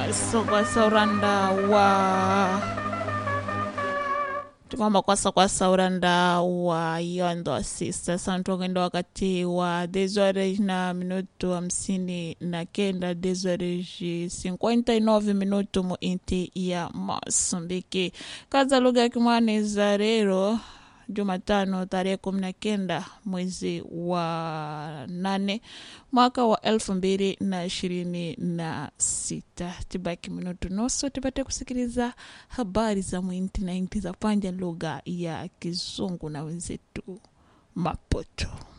kwasa uranda wa tikwamba kwasa kwasa uranda wa yondo sista santogenda wakati wa desores na minuto hamsini na kenda desores 59 minuto mu inti ya Mosambiki kaza lugha ya Kimwani za rero Jumatano tarehe kumi na kenda mwezi wa nane mwaka wa elfu mbili na ishirini na sita. Tibaki minutu nusu tupate kusikiliza habari za mwinti na inti za panja lugha ya Kizungu na wenzetu Maputo.